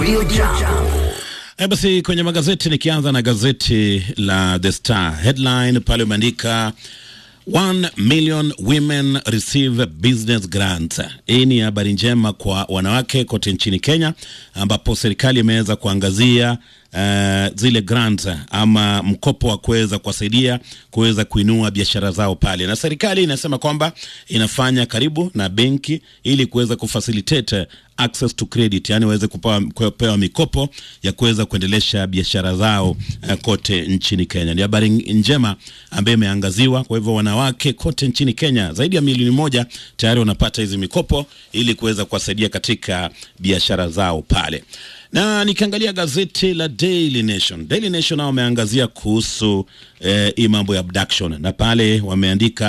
Radio Jambo. E, basi kwenye magazeti nikianza na gazeti la The Star headline pale umeandika 1 million women receive business grants. Hii ni habari njema kwa wanawake kote nchini Kenya, ambapo serikali imeweza kuangazia uh, zile grants ama mkopo wa kuweza kuwasaidia kuweza kuinua biashara zao pale, na serikali inasema kwamba inafanya karibu na benki ili kuweza kufacilitate access to credit, yani waweze kupewa, kupewa mikopo ya kuweza kuendelesha biashara zao uh, kote nchini Kenya. Ni habari njema ambayo imeangaziwa. Kwa hivyo wanawake kote nchini Kenya zaidi ya milioni moja tayari wanapata hizi mikopo ili kuweza kuwasaidia katika biashara zao pale na nikiangalia gazeti la Daily Nation, Daily Nation nao wameangazia kuhusu eh, hii mambo ya abduction na pale wameandika